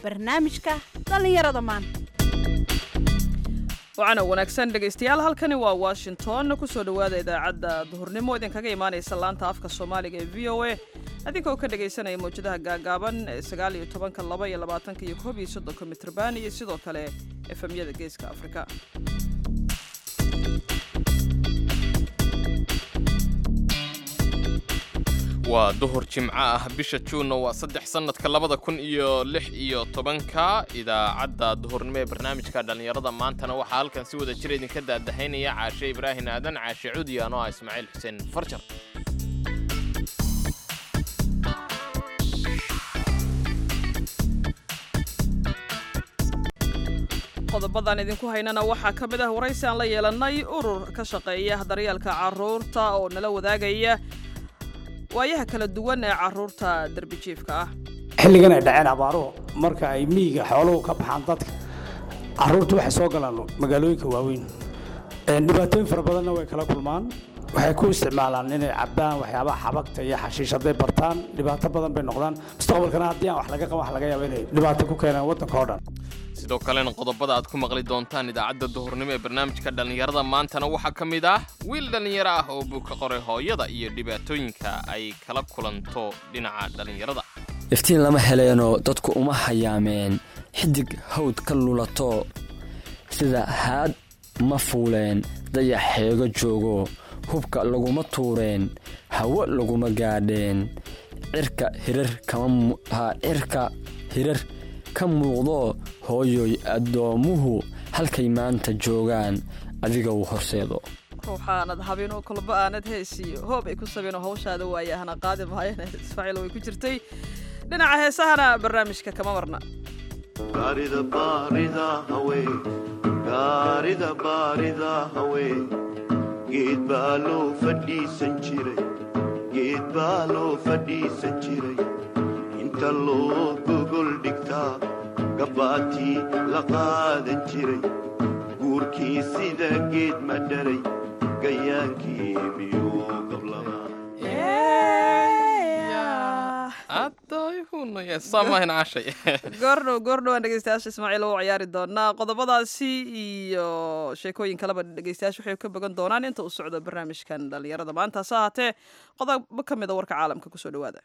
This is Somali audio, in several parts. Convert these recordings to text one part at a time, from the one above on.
barnaamijka dhallinyarada maanta waxaana wanaagsan dhegaystayaal halkani waa washington kusoo dhowaada idaacadda duhurnimo idinkaga imaanaysa laanta afka soomaaliga ee v o a adinkoo ka dhagaysanaya mawjadaha gaagaaban ee sagaal iyo tobanka laba iyo labaatanka iyo koob iyo soddonka mitrban iyo sidoo kale efemyada geeska afrika waa duhur jimco ah bisha juunna waa saddex sannadka labada kun iyo lix iyo tobanka idaacadda duhurnimo ee barnaamijka dhallinyarada maantana waxaa halkan si wada jira idinka daadahaynaya caashe ibraahin aadan caashe cudi anoo ah ismaaciil xuseen farjar qodobadan idinku haynana waxaa ka mid ah waraysi aan la yeelannay urur ka shaqeeya daryeelka carruurta oo nala wadaagaya waayaha kala duwan ee carruurta derbijiifka ah xilligan ay dhaceen abaaruhu marka ay miyiga xooluhu ka baxaan dadka carruurtu waxay soo galaan magaalooyinka waaweyn dhibaatooyin fara badanna way kala kulmaan waxay ku isticmaalaan inay cabbaan waxyaabaha xabagta iyo xashiish hadday bartaan dhibaato badan bay noqdaan mustaqbalkana haddii aan wax laga qaban wax laga yaaba inay dhibaato ku keenaan waddanka oo dhan sidoo kalena qodobada aad ku maqli doontaan idaacadda duhurnimo ee barnaamijka dhallinyarada maantana waxaa ka mid ah wiil dhallinyaro ah oo buu ka qoray hooyada iyo dhibaatooyinka ay kala kulanto dhinaca dhallinyarada iftiin lama heleeno dadku uma hayaameen xidig hawd ka lulato sida haad ma fuuleen dayax xeego joogo hubka laguma tuureen hawo laguma gaadheen cirka hirar kamacirka hirar ka muuqdo hooyoy addoommuhu halkay maanta joogaan adiga uu horseedo ruuxaanad habinoo kolba aanad heesiyo hoob ay ku sabeenoo hawshaada waaye hana qaadi maayana ismaaciil way ku jirtay dhinaca heesahana barnaamijka kama marna geed baa loo fadhiisan jiray geed baa loo fadhiisan jiray inta loo gogol dhigtaa gabbaatii la qaadan jiray guurkii sida geed ma dharay gayaankii miyuu gablabaa goordhow goordhow aan dhegeystayaasha ismaaciil u ciyaari doonaa qodobadaasi iyo sheekooyin kaleba dhegeystayaasha waxay ka bogan doonaan inta uu socdo barnaamijkan dhallinyarada maanta hase ahaatee qodobo ka mid a warka caalamka kusoo dhawaada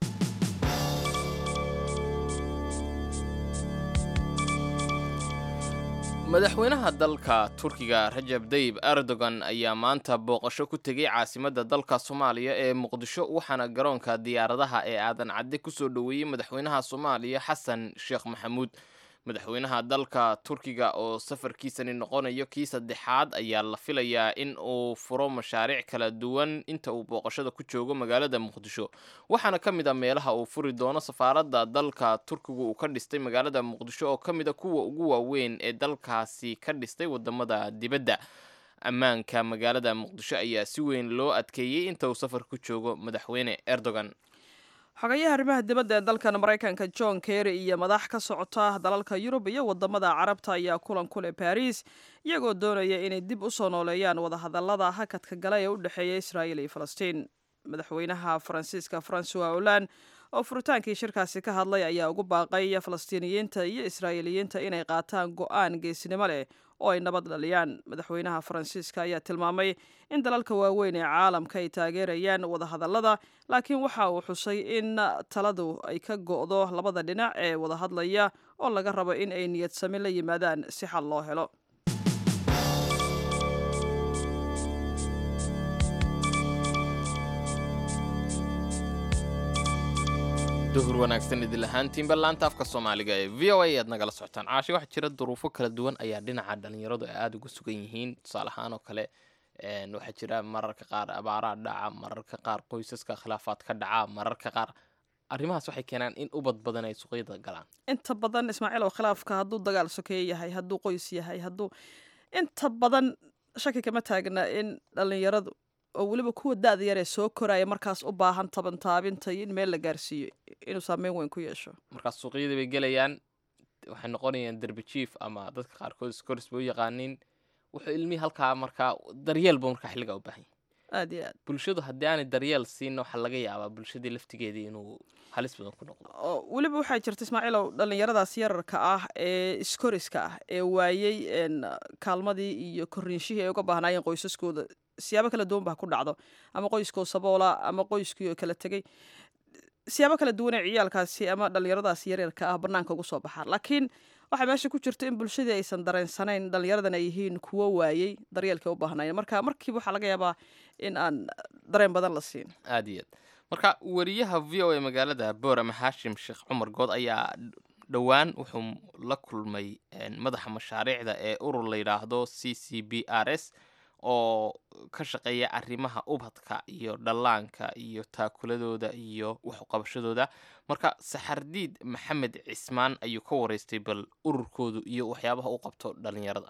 madaxweynaha dalka turkiga rajab dayib erdogan ayaa maanta booqasho ku tegay caasimadda dalka soomaaliya ee muqdisho waxaana garoonka diyaaradaha ee aadan cadde kusoo dhoweeyey madaxweynaha soomaaliya xasan sheekh maxamuud madaxweynaha dalka turkiga oo safarkiisani noqonayo kii saddexaad ayaa la filayaa in uu furo mashaariic kala duwan inta uu booqashada ku joogo magaalada muqdisho waxaana ka mid a meelaha uu furi doono safaaradda dalka turkigu uu ka dhistay magaalada muqdisho oo ka mid a kuwa ugu waaweyn ee dalkaasi ka dhistay wadamada dibadda ammaanka magaalada muqdisho ayaa si weyn loo adkeeyey inta uu safar ku joogo madaxweyne erdogan xogayaha arrimaha dibadda ee dalkan maraykanka john kerry iyo madax ka socota dalalka yurub iyo wadamada carabta ayaa kulan ku leh baris iyagoo doonaya inay dib u soo nooleeyaan wadahadalada hakadka gala ee u dhexeeya israa'iil iyo falastiin madaxweynaha faransiiska francois holand oo furitaankii shirkaasi ka hadlay ayaa ugu baaqay falastiiniyiinta iyo israa'iiliyiinta inay qaataan go'aan geesinimo leh oo ay nabad dhaliyaan madaxweynaha faransiiska ayaa tilmaamay in dalalka waaweyn ee caalamka ay taageerayaan wadahadallada laakiin waxa uu xusay in taladu ay ka go'do labada dhinac ee wadahadlaya oo laga rabo in ay niyad sami la yimaadaan si xal loo helo duhur wanaagsan idin lahaantiinba laanta afka soomaaliga ee v o a aad nagala socotaan caashi waxaa jira duruufo kala duwan ayaa dhinaca dhalinyaradu ay aada uga sugan yihiin tusaale ahaan oo kale waxaa jira mararka qaar abaaraa dhaca mararka qaar qoysaska khilaafaad ka dhaca mararka qaar arrimahaas waxay keenaan in ubad badan ay suqyada galaan inta badan ismaaciil oo khilaafka hadduu dagaal sokeeye yahay hadduu qoys yahay hadduu inta badan shaki kama taagna in dhalinyaradu oo weliba kuwa da-da yaree soo koraya markaas u baahan tabantaabinta iyo in meel la gaarsiiyo inuu saameyn weyn ku yeesho markaas suuqyadii bay gelayaan waxay noqonayaan derbi jief ama dadka qaarkood skoris bay u yaqaaniin wuxuu ilmihii halkaa markaa daryeel buu markaa xilligaa u baahan yahay aad iyo aad bulshadu haddii aanay daryeel siin waxaa laga yaabaa bulshadii laftigeedii inuu halis badan ku noqdo oo weliba waxaa jirta ismaaciilow dhallinyaradaas yararka ah ee iskoriska ah ee waayey een, kaalmadii iyo korriinshihii ay uga baahnaayeen qoysaskooda siyaabo kala duwan baa ku dhacdo ama qoyskoo saboola ama qoyskii oo kala tegey siyaabo kala duwan ee ciyaalkaasi ama dhallinyaradaas yaryarka ah bannaanka ugu soo baxaan laakiin waxaa meesha ku jirta in bulshadii aysan dareensanayn dhallinyaradan ay yihiin kuwo waayey daryeelkay u baahnaayeen marka markiiba waxaa laga yaabaa in aan dareen badan la siin aad iyo aad marka wariyaha v o a magaalada boorama haashim sheekh cumar good ayaa dhowaan wuxuu la kulmay een, madaxa mashaariicda ee urur la yidhaahdo c c b r s oo ka shaqeeya arrimaha ubadka iyo dhallaanka iyo taakuladooda iyo waxuqabashadooda marka saxardiid maxamed cismaan ayuu ka wareystay bal ururkoodu iyo waxyaabaha u qabto dhallinyarada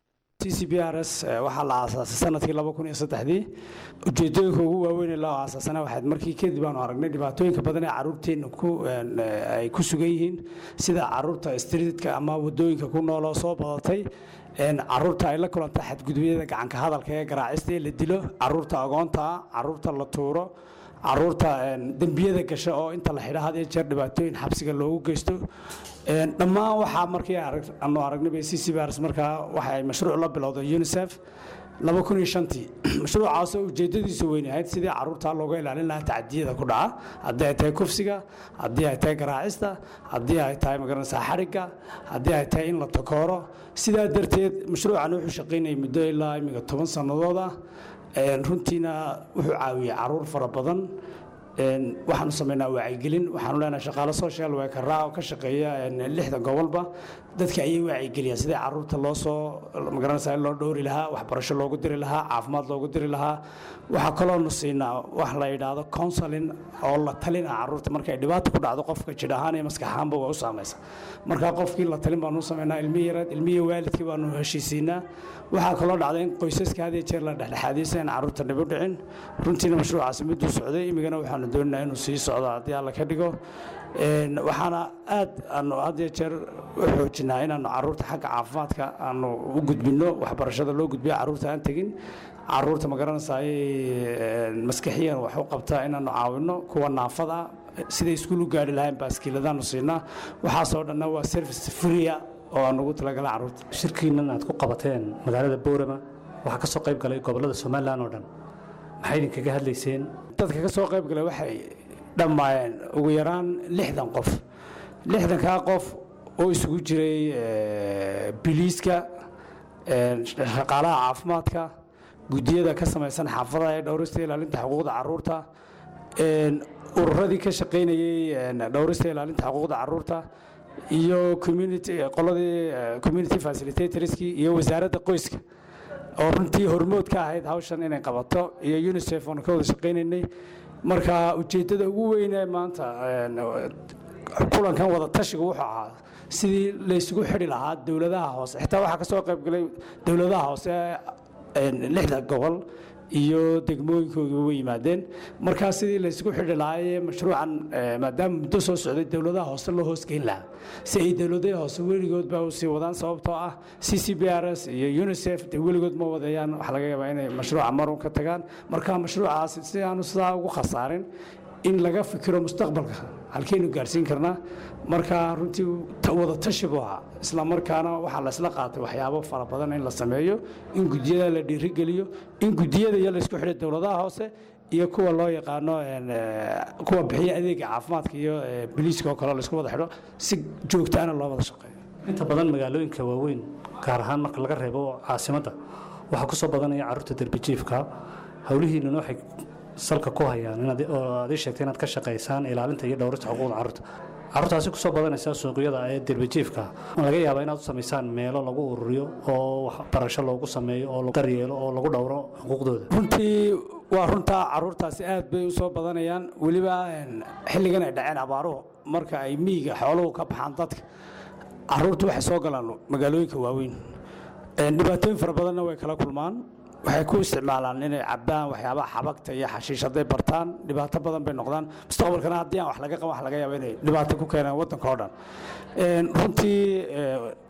c c b r s eh, waxaa la aasaasay sanadkii laba kun iyo saddexdii ujeedooyinka ugu waaweyn ee loo aasaasana waxayd markii kadib aanu aragnay dhibaatooyinka badan ee caruurteenna ku een, eh, ay ku sugan yihiin sida caruurta streetka ama wadooyinka ku nool oo soo badatay een, caruurta ay la kulanta xadgudubyada gacanka hadalka ee garaacista ee la dilo caruurta agoonta ah caruurta la tuuro caruurta een, dembiyada gasha oo inta la xidha had iyo jeer dhibaatooyin xabsiga loogu geysto Een, dhammaan waxaa markii arag- aanu aragnay bay ccbrs markaa waxa ay mashruuc la bilowday unicef laba kun iyo shantii mashruucaas oo ujeedadiisu weyn ahayd sidii caruurta looga ilaalin lahaa tacadiyada ku dhaca haddii ay tahay kufsiga haddii ay tahay garaacista haddii ay tahay magaranaysaa xarigga haddii ay tahay in la takooro sidaa darteed mashruucan wuxuu shaqaynayay muddo ilaa imiga toban sannadood ah Een, runtiina wuxuu caawiyey caruur fara badan Een, waxaanu samaynaa wacyigelin waxaanu leenahay shaqaale social workeraa oo ka shaqeeya een, lixda gobolba dadka ayay wacyigeliyaan sidii caruurta loo soo magaranaysaa in loo dhowri lahaa waxbarasho loogu diri lahaa caafimaad loogu diri lahaa waxaa kaloonu siinaa wax la yidhaahdo counseling oo la talin ah caruurta markay dhibaato ku dhacdo qofka jidh ahaan iyo maskax ahaanba waa u saamaysa marka qofkii la talin baanu u samaynaa ilmihi yareed ilmihii waalidkii baanu heshiisiinaa waxaa kaloo dhacday in qoysaska had iyo jeer la dhexdhexaadiyo si aan caruurta dhib u dhicin runtiina mashruucaasi miduu socday imigana waxaanu doonaynaa inuu sii socdo haddii alla ka dhigo Een, waxaana aad aanu had iyo jeer u xoojinaa inaanu caruurta xagga caafimaadka aanu u gudbinno waxbarashada loo gudbiyo caruurta aan tegin caruurta magaranaysaay maskaxiyan wax u qabtaa inaanu caawinno kuwa naafada siday iskuul u gaari lahayn baaskiiladaanu siinaa waxaasoo dhanna waa service free oo aan ugu talagalay caruurta shirkiinan aad ku qabateen magaalada boorama waxaa ka soo qayb galay gobollada somalilan oo dhan maxay idinkaga hadlayseen dadka ka soo qayb galay waxay dhammaayeen ugu yaraan lixdan qof lixdankaa qof oo isugu jiray eh, biliiska eh, shaqaalaha caafimaadka guddiyada ka samaysan xaafadaha ee dhowrista ilaalinta xuquuqda caruurta een, ururadii ka shaqaynayey een, dhowrista ilaalinta xuquuqda caruurta iyo community qoladii eh, community facilitatorskii iyo wasaaradda qoyska oo runtii hormood ka ahayd hawshan inay qabato iyo unicef oonu ka wada shaqaynaynay marka ujeeddada ugu weynee maanta een, kulankan wada tashiga wuxuu ahaa sidii laysugu xidhi lahaa dowladaha hoose xitaa waxaa ka soo qayb galay dowladaha hoose een, lixda gobol iyo degmooyinkooda way yimaadeen markaa sidii laysugu xidhi lahaayee mashruucan eh, maadaama muddo soo socday dowladaha hoose loo hoosgeyn lahaa si ay dowladaha hoose weligood baa u sii wadaan sababtoo ah c c b r s iyo unicef dee weligood ma wadayaan waxaa laga yaabaa inay mashruuca marun ka tagaan marka mashruucaas si aanu sidaa ugu khasaarin in laga fikiro mustaqbalka halkeynu gaarsiin karnaa marka runtii ta- wada tashi buu ahaa isla markaana waxaa la isla qaatay waxyaabo fara badan in la sameeyo in gudiyada la dhiirigeliyo in gudiyada iyo laysku xidhay dowladaha hoose iyo kuwa loo yaqaano een, eh, kuwa bixiya adeega caafimaadka iyo eh, biliiska oo kale laysku wada xidho si joogtaana loo wada shaqeeyo inta badan magaalooyinka waaweyn gaar ahaan marka laga reebo caasimadda waxaa ku soo badanaya carruurta derbijiifka howlihiinnuna waxay salka ku hayaan inaad oo aad ii sheegtay inaad ka shaqaysaan ilaalinta iyo dhowrista xuquuqda carruurta carruurtaasi kusoo badanaysa suuqyada ee derbijiifka ma laga yaabaa inaad u samaysaan meelo lagu ururiyo oo waxbarasho loogu sameeyo oo lagu daryeelo oo lagu dhowro xuquuqdooda runtii waa runtaa caruurtaasi aad bay u soo badanayaan weliba een, xilligan ay dhaceen abaaruhu marka ay miyiga xooluhu ka baxaan dadka caruurtu waxay soo galaan magaalooyinka waaweyn Een, dhibaatooyin fara badanna way kala kulmaan waxay ku isticmaalaan inay cabaan waxyaabaha xabagta iyo xashiish hadday bartaan dhibaato badan bay noqdaan mustaqbalkana haddii aan wax laga qaban wax laga yaaba inay dhibaato ku keenaan waddanka oo dhan Een, runtii eh,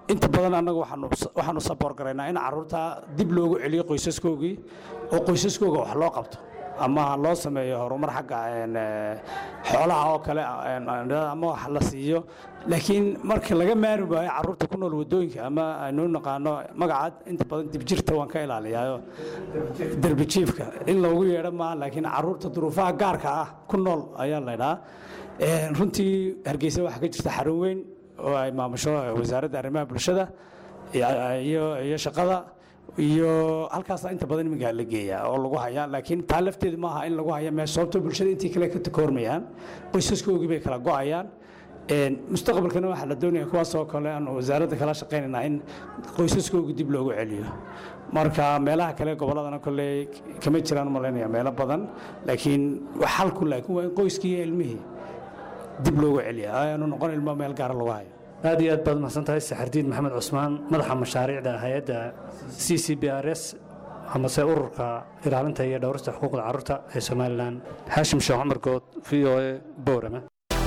inta badan annagu waxaanu waxaanu saboor garaynaa in carruurta dib loogu celiyo qoysaskoogii oo qoysaskooga wax loo qabto ama loo sameeyo horumar xagga een, eh, xoolaha oo kale een, ama wax la siiyo laakiin marka laga maari waayo carruurta ku nool wadooyinka ama aynu naqaano magacaad inta badan dibjirta waan ka ilaaliyaayo derbijiifka in loogu yeedho maaha laakiin carruurta duruufaha gaarka ah ku nool ayaa laydhaa runtii hargeysa waxaa ka jirta xarun weyn oo ay maamusho wasaaradda arrimaha bulshada iyo- iyo iyo shaqada iyo halkaasa inta badan iminkaa la geeyaa oo lagu hayaa laakiin taa lafteedu maaha in lagu haya meesha sababtoo bulshada intii kale ka takoormayaan qoysaskoogii bay kala go'ayaan Een, mustaqbalkana waxaa la doonaya kuwaas oo kale aan wasaaradda kala shaqaynaynaa in qoysaskooga dib loogu celiyo marka meelaha kale gobolladana kolley kama jiraan u malaynaya meelo badan laakiin wax halku laakiin waa in qoyskii iyo ilmihii dib loogu celiya aanu noqon ilmo meel gaara lagu hayo aad iyo aad baad mahadsan tahay saxardiin maxamed cusmaan madaxa mashaariicda hay-adda c c b r s amase ururka ilaalinta iyo dhowrista xuquuqda carruurta ee somalilan xaashim sheekh cumar good v o a boorama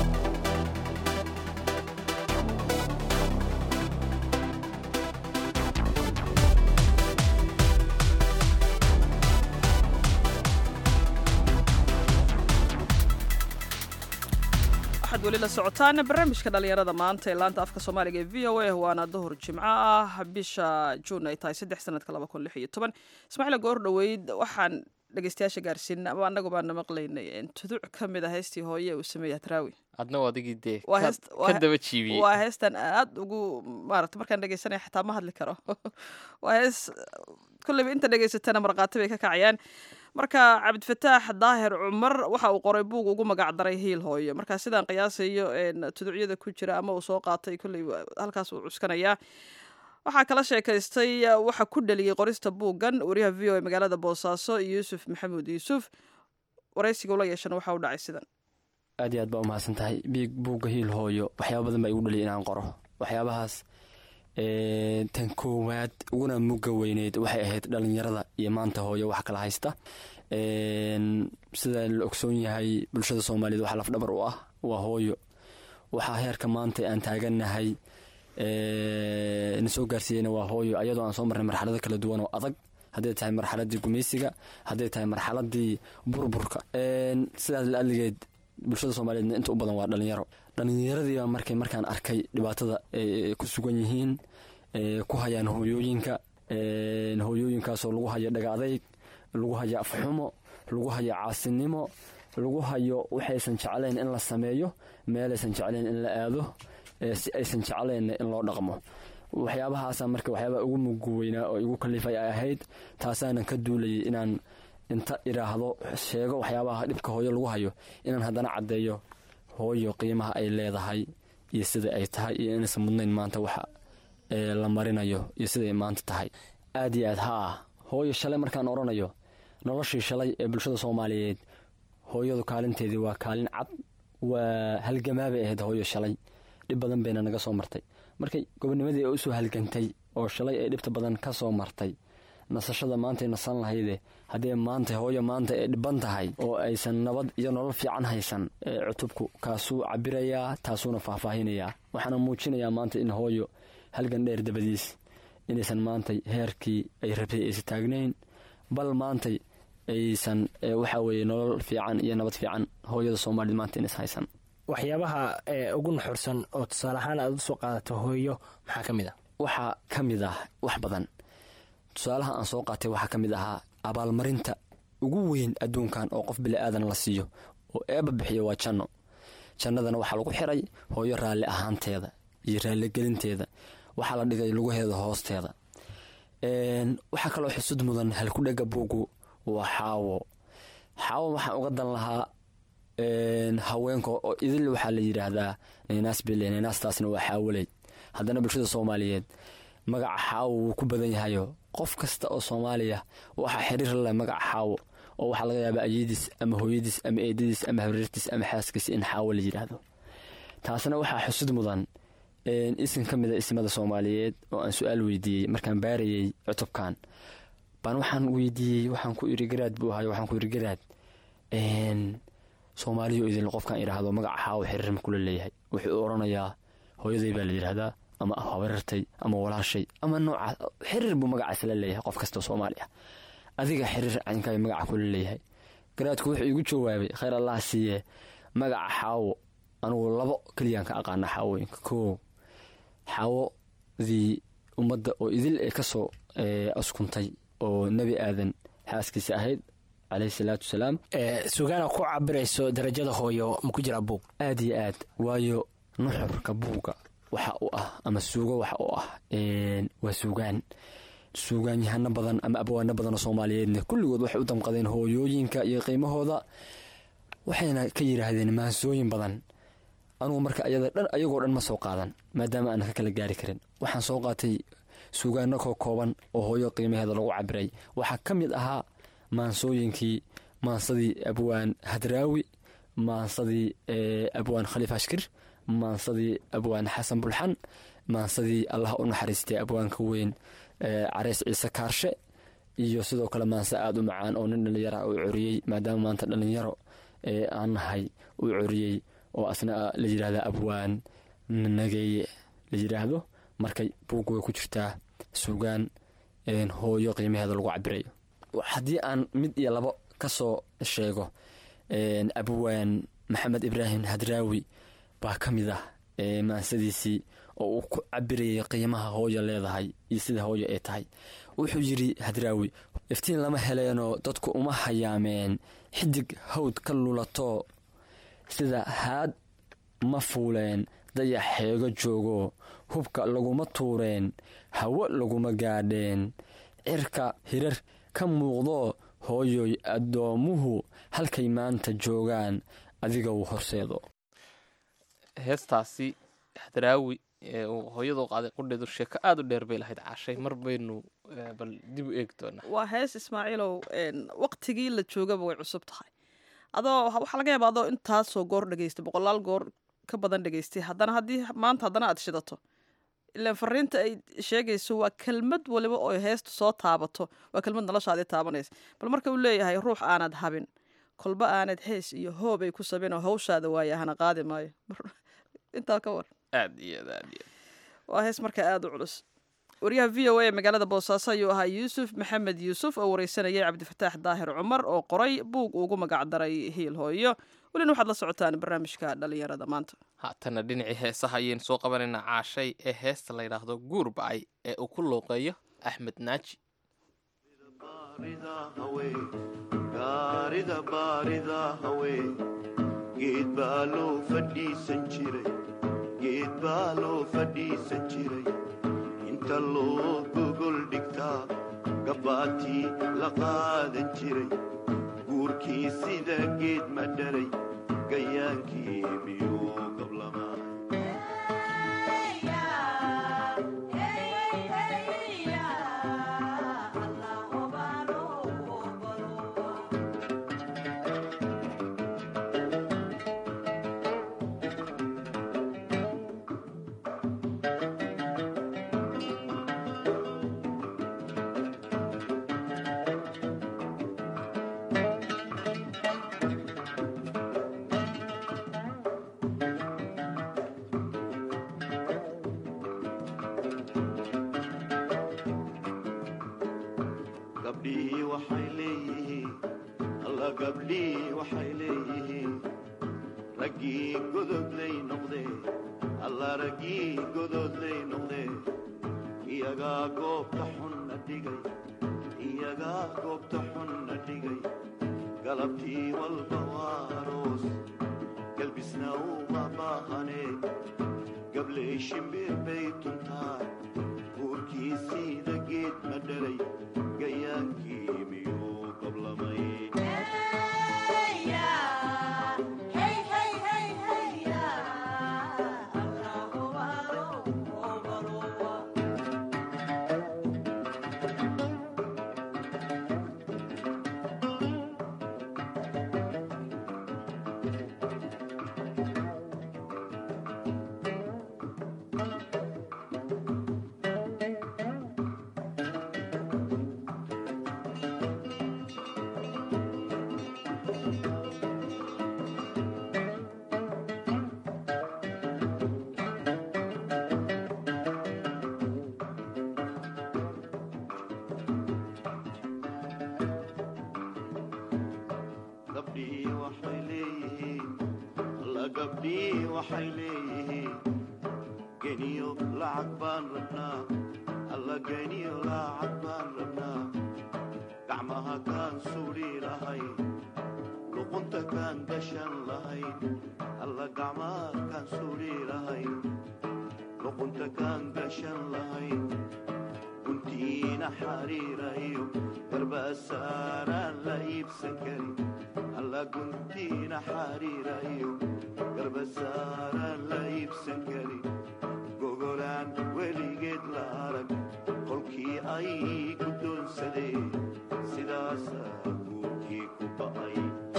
waxaad weli la socotaan barnaamijka dhalinyarada maanta ee laanta afka soomaaliga ee v o a waana duhur jimco ah bisha juun ay tahay saddex sanadka laba kun lix iyo toban ismaaciil goor dhoweyd waxaan dhegeystayaasha gaarsiin ama annagu baana maqlaynay tuduc ka mid a heestii hooye uu sameeya hadraawi adna waa adigii dee Waa ka- heest- waa ka he- daba jiibiyey waa heestan aad ugu maarata markaan dhegeysanaya xataa ma hadli karo waa hees kolleyba inta dhegeysatana markhaati bay ka kacayaan marka cabdifataax daahir cumar waxa uu qoray buug ugu magac daray hiil hooyo marka sidaan qiyaasayo een, tuducyada ku jira ama uu soo qaatay kolley halkaas uu cuskanayaa waxaa kala sheekaystay uh, waxa ku dhaliyey qorista buuggan wariyaha v o a magaalada boosaaso yuusuf maxamuud yuusuf waraysiga ula yeeshana waxa u dhacay sidan aad iyo aad baa u mahadsan tahay biig buugga hiil hooyo waxyaaba badan baa igu dhaliyay inaan qoro waxyaabahaas ee, tan koowaad uguna mugga weyneyd waxay ahayd dhalinyarada iyo maanta hooyo wax kala haysta Een, sida la ogsoon yahay bulshada soomaaliyeed waxaa lafdhabar u ah waa hooyo waxaa heerka maanta aan taagannahay ee, na soo gaarsiiyeyna waa hooyo ayadoo aan soo marnay marxalado kala duwan oo adag hadday tahay marxaladii gumaysiga hadday tahay marxaladii burburka Een, sidaas la adligeed bulshada soomaaliyeedna inta u badan waa dhalinyaro dhallinyaradiiba markay markaan arkay dhibaatada ay ku sugan yihiin ee, ku hayaan hooyooyinka een, hooyooyinkaasoo lagu hayo dhaga adayg lagu hayo afxumo lagu hayo caasinimo lagu hayo waxaysan jeclayn in la sameeyo meelaysan jeclayn in la aado ee, si aysan jeclaynna in loo dhaqmo waxyaabahaasa marka waxyaabaha ugu mugu weynaa oo igu kalifay ay ahayd taasaanan ka duulayay inaan inta idhaahdo sheego waxyaabaha dhibka hooyo lagu hayo inaan haddana caddeeyo hooyo qiimaha ay leedahay iyo sida ay tahay iyo inaysan mudnayn maanta waxa ee la marinayo iyo siday maanta tahay aad iyo aad haa hooyo shalay markaan odhanayo noloshii shalay ee bulshada soomaaliyeed hooyadu kaalinteedii waa kaalin cad waa halgamaabay ahayd hooyo shalay dhib badan bayna naga soo martay markay gobonimadii ay usoo halgantay oo shalay ay dhibta badan ka soo martay nasashada maantay nasan lahayde haddii maanta hooyo maanta ay dhiban tahay oo aysan nabad iyo nolol fiican haysan ee cutubku kaasuu cabirayaa taasuuna faahfaahinayaa waxaana muujinayaa maanta in hooyo halgan dheer dabadiis inaysan maantay heerkii ay rabtay aysan taagnayn bal maantay aysan ee, waxaa weeye nolol fiican iyo nabad fiican hooyada soomaaliyed maanta inays haysan waxyaabaha ee ugu naxursan oo tusaale ahaan aad usoo qaadato hooyo maxaa ka mid ah waxaa ka mid ah wax badan tusaalaha aan soo qaatay waxaa ka mid ahaa abaalmarinta ugu weyn adduunkan oo qof bili-aadan la siiyo oo eeba bixiyo waa janno jannadana waxaa lagu xiray hooyo raalli ahaanteeda iyo raalligelinteeda waxaa la dhigay lugaheeda hoosteeda Een, waxaa kaloo xusud mudan halkudhega buugu waa xaawo xaawo waxaan uga dan lahaa een, haweenka oo idil waxaa la yidhaahdaa naynaas bile naynaastaasna waa xaawoley haddana bulshada soomaaliyeed magaca xaawo wuu ku badan yahayo qof kasta oo soomaaliya waxaa xiriir la leh magaca xaawo oo waxaa laga yaabaa ayadiis ama hooyadiis ama eedadiis ama habriirtiis ama xaaskiis in xaawo la yidhaahdo taasna waxaa xusud mudan een, isim ka mida ismada soomaaliyeed oo aan su-aal weydiiyey markaan baarayey cutubkan baan waxaan weydiiyey waxaan ku iri garaad buu ahay waxaan ku iri garaad een, soomaaliyo idil qofkaan idhaahdo magaca xaawo xiriir ma kula leeyahay wuxuu odhanayaa hooyaday baa la yidhaahdaa ama habarartay ama walaashay ama noocaas xiriir buu magacaas la leeyahay qof kastoo soomaali ah adiga xiriir caynkaay magaca kula leeyahay garaadku wuxuu igu jawaabay khayr allah siiye magaca xaawo anugu labo keliyaan ka aqaana xaawooyinka koo xaawodii ummadda oo idil ee kasoo askuntay oo nebi aadan xaaskiisa ahayd caleyhi salaatu wasalaam sugaana ku cabirayso darajada hooyo ma ku jiraa buug aad iyo aad waayo nuxurka buugga waxa u ah ama suugo waxa u ah waa suugaan suugaanyahano badan ama abwaano badan oo soomaaliyeedna kulligood waxay u damqadeen hooyooyinka iyo qiimahooda waxayna ka yidhaahdeen maansooyin badan anugu marka ayagoo dhan ma soo qaadan maadaama aanan ka kala gaari karin waxaan soo qaatay suugaano koo kooban oo hooyo qiimaheeda lagu cabiray waxaa ka mid ahaa maansooyinkii maansadii abwaan hadraawi maansadii abwaan khaliif ashkir maansadii abwaan xasan bulxan maansadii allah u naxariistay abwaanka weyn careys ciise kaarshe iyo sidoo kale maanse aada u macaan oo nin dhallinyara uu coriyey maadaama maanta dhallinyaro aan nahay uu coriyey oo asna la yidhahda abwaan nageeye la yidhaahdo marka buugga way ku jirtaa suugaan hooyo qiimaheeda lagu cabirayo haddii aan mid iyo labo ka soo sheego abwaan maxamed ibraahim hadraawi baa ka mid ah maansadiisii oo uu ku cabirayay qiimaha hooyo leedahay iyo sida hooyo ay tahay wuxuu yidhi hadraawi iftiin lama heleenoo dadku uma hayaameen xidig hawd ka lulato sida haad ma fuuleen dayax xeego joogo hubka laguma tuureen hawo laguma gaadheen cirka hirar ka muuqdo hooyoy addoommuhu halkay maanta joogaan adiga uu horseedo heestaasi hadraawi ee uu hooyadu qaaday qudheedu sheeko aada u dheer bay lahayd caashay mar baynu bal dib u eegi doonaa waa hees ismaaciilow waqtigii la joogaba way cusub tahay adoo waxaa laga yaaba adoo intaasoo goor dhegeystay boqolaal goor ka badan dhegeystay haddana haddii maanta haddana aad shidato ilaan fariinta ay sheegayso waa kelmad waliba oo heestu soo taabato waa kelmad noloshaadii taabanaysa bal marka uu leeyahay ruux aanad habin kolba aanad hees iyo hoob ay ku sabeen oo hawshaada waaye hana qaadi maayo intaa ka war aad iyo aad aad iyo waa hees markaa aada u culus wariyaha v o a ee magaalada boosaaso ayuu ahaa yuusuf maxamed yuusuf oo wareysanayay cabdifataax daahir cumar oo qoray buug ugu magacdaray hiil hooyo welina waxaad la socotaan barnaamijka dhalinyarada maanta haatana dhinacii heesaha ayaynu soo qabanaynaa caashay ee heesta la yidhaahdo guur bacay ee uu ku luuqeeyo axmed naaji gaarida baarida hawe geed baa loo fadhiisan jiray geed baa loo fadhiisan jiray inta loo gogol dhigtaa gabbaatii la qaadan jiray guurkii sida geed ma dhalay gayaankii miyuu qablamaa gabdhihii waxay leeyihiin alla gabdhihii waxay leeyihiin raggii gododlay noqdee alla raggii gododlay noqdee iyagaa goobta xunna dhigay iyagaa goobta xunna dhigay galabtii walba waa aroos galbisna uma baahanee gabley shimbir bay tuntaa guurkii siida geed ma dhalay gayaankii miyuu qablamay gabdhii waxay leeyihiin geniyo lacag baan rabnaa alla geniyo lacag baan rabnaa gacmaha kaan suudhi lahayn luqunta kaan gashan lahayn alla gacmaha kaan suudhi lahayn luqunta kaan gashan lahayn guntiina xariirayo garbasaaraan la iibsan karin alla guntiina xariirayo garbasaaraan la iibsan karin gogolaan weligeed la arag kolkii ay guddoonsadeen sidaasaa guurkii ku ba'ay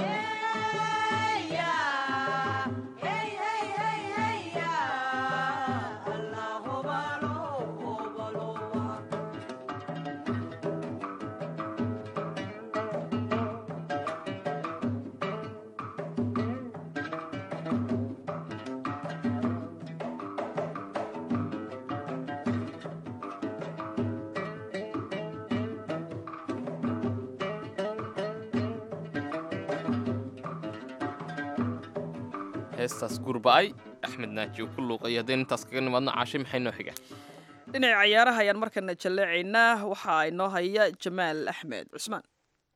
heestaas gurba'ay axmed naaji uu ku luuqay haddaynu intaas kaga nimaadno caashay maxay noo xiga dhinaca cayaaraha ayaan markana jalleecaynaa waxaa inoo haya jamaal axmed cusmaan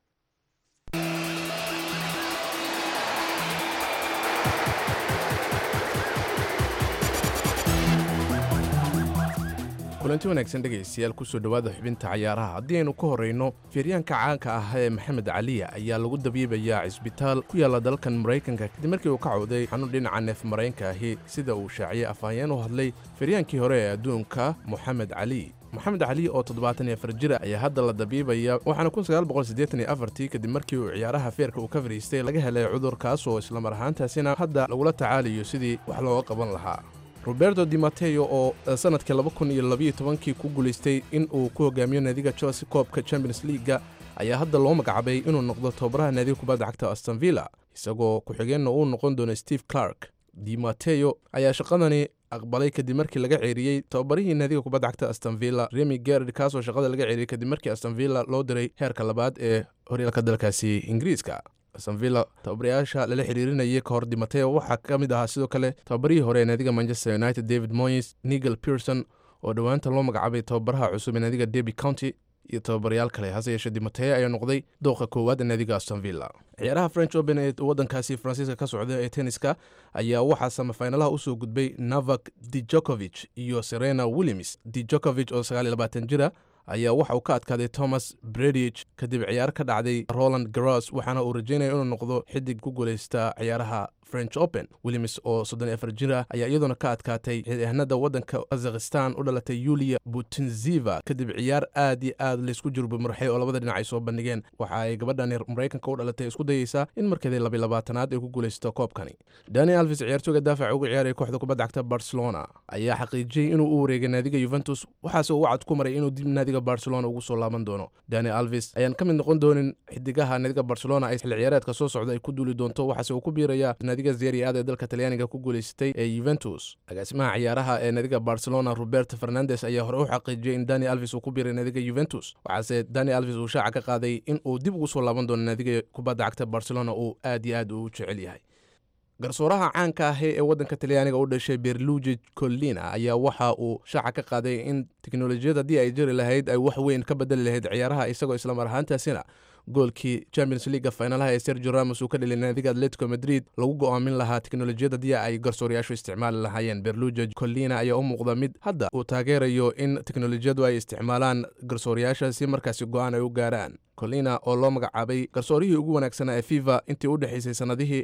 kulanti wanaagsan dhegaystayaal kusoo dhowaada xubinta cayaaraha haddii aynu ka horrayno feeryaanka caanka ah ee maxamed caliya ayaa lagu dabiibayaa cisbitaal ku yaalla dalkan maraykanka kadib markii uu ka cawday xanuun dhinaca neef maraykanka ahi sida uu shaaciyey afhayeen u hadlay feeryaankii hore ee adduunka moxamed cali moxamed cali oo toddobaatan iyo afar jira ayaa hadda la dabiibaya waxaana kun sagaal boqol siddeetan iyo afartii kadib markii uu ciyaaraha feerka uu ka fadhiistay laga helay cudurkaas oo islamar ahaantaasina hadda lagula tacaalayo sidii wax looga qaban lahaa roberto di mateo oo sanadkii laba kun iyo labiyo tobankii ku guulaystay in uu ku hogaamiyo naadiga chelsea koobka champions leaga ayaa hadda loo magacabay inuu noqdo tababaraha naadiga kubadda cagta aston villa isagoo ku-xigeenna uu noqon doono steve clark di mateo ayaa shaqadani aqbalay kadib markii laga ceeriyey tababarihii naadiga kubadda cagta aston villa remi gerd kaasoo shaqada laga ceeriyey kadib markii aston villa loo diray heerka labaad ee horyaalka dalkaasi ingiriiska astonvilla tababarayaasha lala xiriirinayay ka hor dimateo waxaa ka mid ahaa sidoo kale tababarihii hore ee naadiga manchester united david moyes nigel pearson oo dhowaanta loo magacaabay tababaraha cusub ee naadiga derby county iyo tababarayaal kale hase yeeshee dimateo ayaa noqday dooqa koowaad ee naadiga astonvilla ciyaaraha french open ee waddankaasi faransiiska ka socda ee tenniska ayaa waxaa samafinalaha usoo gudbay navak dijokovich iyo serena williams dijokovich oo sagaal iyo labaatan jira ayaa waxa uu ka adkaaday thomas bredich kadib ciyaar ka dhacday roland garos waxaana uu rajaynaya inuu noqdo xidig ku guulaysta ciyaaraha french open williams oo soddon iyo afar jir ah ayaa iyaduna ka adkaatay ciidahanada waddanka kazakhistan u dhalatay yulia butinziva kadib ciyaar aad iyo aad laysku jurbamarxay oo labada dhinac ay soo bandhigeen waxa ay gabadhan maraykanka u dhalatay isku dayeysaa in markeedii labiy labaatanaad ay ku guulaysto koobkani dani alvis ciyaartooga daafaca uga ciyaaraya kooxda kubadda cagta barcelona ayaa xaqiijiyey inuu u wareegay naadiga yuventus waxaase uu wacad ku maray inuu dib naadiga barcelona ugu soo laaban doono dani alvis ayaan ka mid noqon doonin xidigaha naadiga barcelona ay xilli ciyaareedka soo socda ay ku duuli doonto waxaase uu ku biiraya naadiga serie aad ee dalka talyaaniga ku guulaysatay ee yuventus agaasimaha ciyaaraha ee naadiga barcelona roberto fernandes ayaa hore u xaqiijiyey in dani alvis uu ku biiray naadiga yuventus waxaase dani alvis uu shaaca ka qaaday in uu dib ugu soo laaban doono naadiga kubadda cagta barcelona uu aad iyo aad u jecel yahay garsooraha caanka ah ee waddanka talyaaniga u dhashay berlugi collina ayaa waxa uu shaaca ka qaaday in teknolojiyad haddii ay jiri lahayd ay wax weyn ka bedeli lahayd ciyaaraha isagoo islamar ahaantaasina goolkii champions leaga finalaha ee sergio ramos uu ka dhelay naadiga atletico madrid lagu go'aamin lahaa teknolojiyad haddii ay garsooryaashu isticmaali lahaayeen berlugi collina ayaa u muuqda mid hadda uu taageerayo in teknolojiyadu ay isticmaalaan garsooryaasha si markaasi go'aan ay u gaaraan colina oo loo magacaabay garsoorihii ugu wanaagsanaa ee fifa intii u dhexaysay sannadihii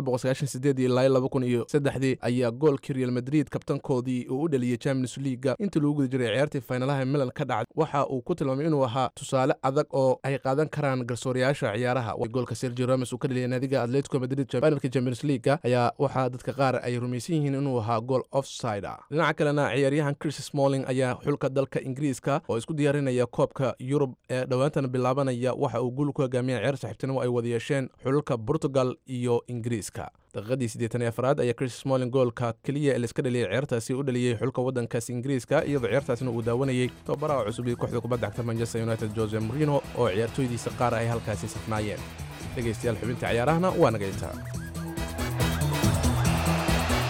ilaa laba kun iyo saddexdii ayaa goolkii real madrid kabtankoodii uu u dhaliyey champions leaga intii lagu guda jiray ciyaartii finalaha milan ka dhacday waxa uu ku tilmaamay inuu ahaa tusaale adag oo ay qaadan karaan garsooryaasha ciyaaraha goolka sergio ramos uu ka dhaliyay naadiga atletico madrid finalka champions leaga ayaa waxaa dadka qaar ay rumaysan yihiin inuu ahaa gool offside ah dhinaca kalena ciyaaryahan chris smalling ayaa xulka dalka ingiriiska oo isku diyaarinaya koobka yurub ee dhowaantan bilaabanaya waxa uu guul ku hogaamiya ciyaar saxiibtinimo ay wada yeesheen xulalka portugal iyo ingiriiska daqiiqadii siddeetan iyo afraad ayaa chris smalling goolka keliya ee laiska dhaliyay ciyaartaasi u dhaliyey xulka waddankaas ingiriiska iyadoo ciyaartaasina uu daawanayey tababaraha cusub ee kooxda kubadda cagta manchester united jose morino oo ciyaartooydiisa qaar ay halkaasi safnaayeen dhegaystayaal xubinta ciyaarahana waa naga intaa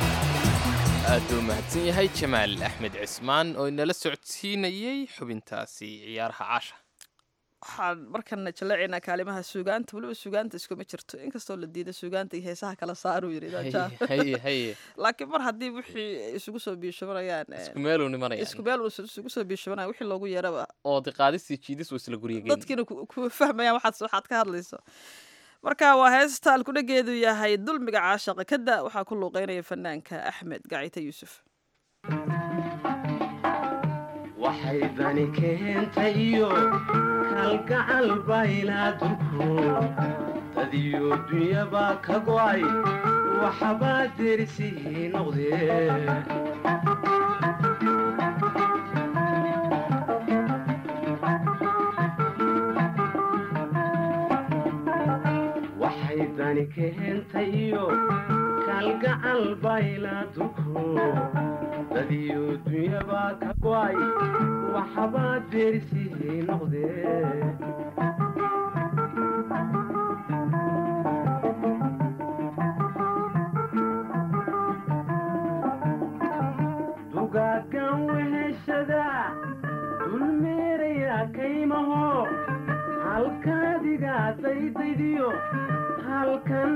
aad buu mahadsan yahay jamaal axmed cismaan oo inala socodsiinayey xubintaasi ciyaaraha caasha waxaan markana jaleecaynaa kaalimaha suugaanta weliba suugaanta iskuma jirto inkastoo la diida suugaanta iyo heesaha kala saaruu yidhi Raja. haye haye laakiin mar haddii wixii isugu soo biishabanayaan eh, isku meeluu nimanayaan isku meel uu isugu soo biishabanaya wixii loogu yeeraba oo diqaadisii jiidis waa isla gurya geyn dadkiina ku ku fahmayaan waxaad waxaad ka hadlayso marka waa heesta alkudhageedu yahay dulmiga caashaqa kada waxaa ku luuqeynaya fanaanka axmed gacite yuusuf waxay dani keentay iyo kalgacal baylaaduku dadiyo dunyabaa ka go'ay waxbaa derisihii noqdee waxay dani keentay iyo kalgacal baylaaduku dadiyo dunyabaa ka go'ay waxbaa derisihii noqdee dugaagan weheshada dulmeeraya kaymaho halkaadiga daydaydiyo halkan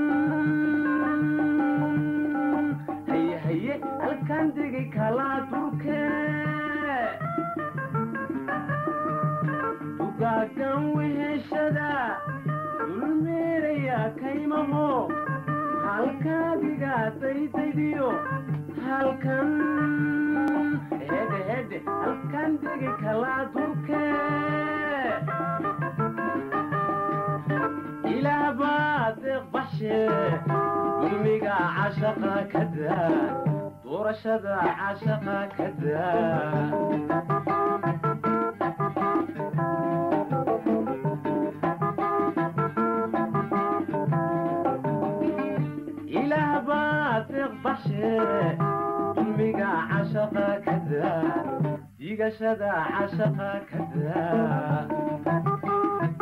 haye haye halkan degi kalaa durke dugaagan weheshada dulmeeraya kaymaho halkaadiga daydaydiyo halkan hedhe hedhe halkan degi kalaa durke ilaah baa deeq baxshe dulmiga cashaqa ka daa doorashada cashaqa ka daa ilaah baa deeq baxshe dulmiga cashaqa ka daa digashada cashaqa ka daa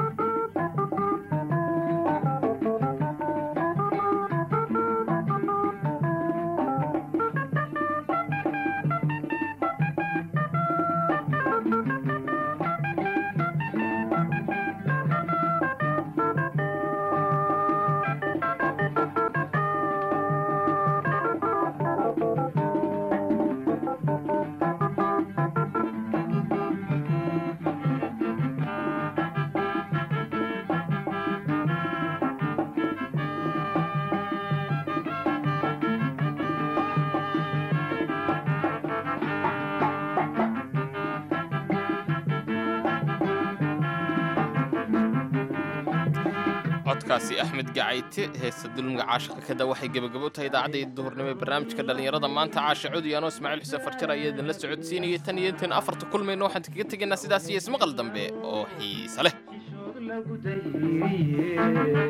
codkaasi axmed gacayte heesta dulmiga caashaqa kada waxay gebagabo u tahay idaacadda duhurnimo ee barnaamijka dhallinyarada maanta caasha cudi anoo ismaaciil xuseen farjar ayaa idinla socodsiinayay tan iyo intaan afarta kulmayno waxaan kaga tegaynaa sidaas iyo ismaqal dambe oo xiise leh lagu dayriye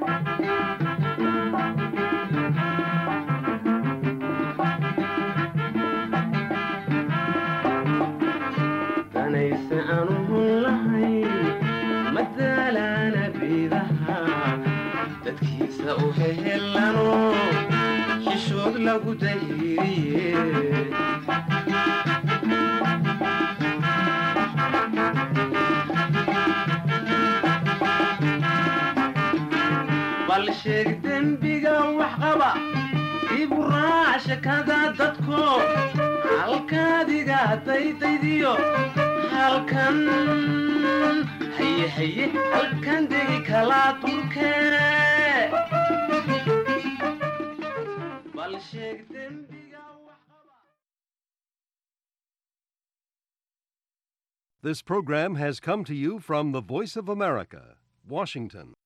danayse aanu hun lahayn madaalaana biidaha dadkiisa u hehelano xishood lagu dayriye bal sheeg dembiga wax qaba ibu raac shakada dadko halkaadiga daydaydiyo halkan haye haye halkan degi kalaa dulkeene bal sheeg dembiga This program has come to you from the Voice of America, Washington.